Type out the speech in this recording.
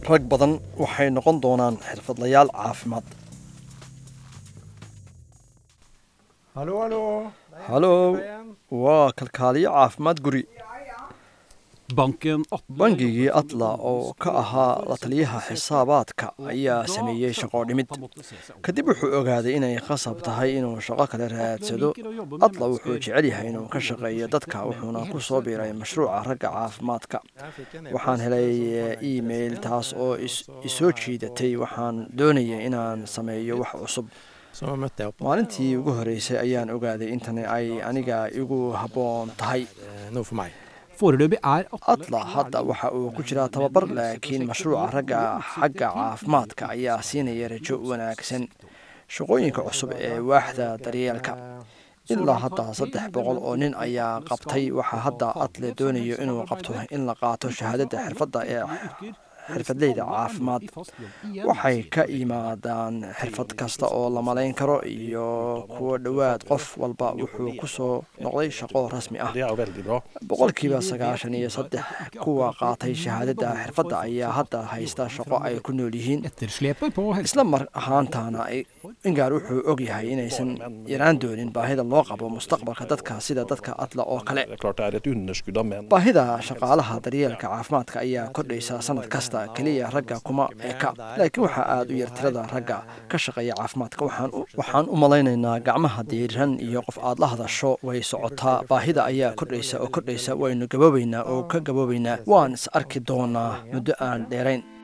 rag badan waxay noqon doonaan xirfadlayaal caafimaad Hallå, hallå! halow waa kalkaaliyo caafimaad guri Banken Atle bangigii atla oo ka ahaa la taliyaha xisaabaadka ayaa sameeyey shaqo dhimid kadib wuxuu ogaaday inay khasab tahay inuu shaqo kale raadsado atla wuxuu jecel yahay inuu ka shaqeeyo dadka wuxuuna ku soo biiray mashruuca ragga caafimaadka waxaan helay email taas oo is- isoo jiidatay waxaan doonayay inaan sameeyo wax cusub Så mötte jag upp maalintii ugu horreysay ayaan ogaaday intani ay aniga igu habboon tahay eh, nog för mig. Foreløpig er Atle atla hadda waxa uu ku jiraa tababar laakiin mashruuca ragga xagga caafimaadka ayaa siinaya rajo wanaagsan shaqooyinka cusub ee waaxda daryeelka ilaa hadda saddex boqol oo nin ayaa qabtay waxaa hadda atle doonayo inuu qabto in la qaato shahaadada xirfadda ee xirfadleyda caafimaad waxay ka yimaadaan xirfad kasta oo la malayn karo iyo kuwo dhowaad qof walba wuxuu ku soo noqday shaqo rasmi ah Det er jo veldig bra. boqolkiiba sagaashan iyo saddex kuwa qaatay shahaadada xirfadda ayaa hadda haysta shaqo ay ku nool yihiin etterslepet på helse... isla mar ahaantaana ay- ingaar wuxuu og yahay inaysan yaraan doonin baahida loo qabo mustaqbalka dadka sida dadka atla oo kale Det er klart det er et underskudd av menn. baahida shaqaalaha daryeelka caafimaadka ayaa kordhaysa sanad kasta keliya ragga kuma eka laakiin waxaa aada u yar tirada ragga ka shaqeeya caafimaadka waxaan u- waxaan u malaynaynaa gacmaha diiran iyo qof aad la hadasho way socotaa baahida ayaa kordhaysa oo kordhaysa waynu gaboobaynaa oo ka gaboobaynaa waan is arki doonaa muddo aan dheerayn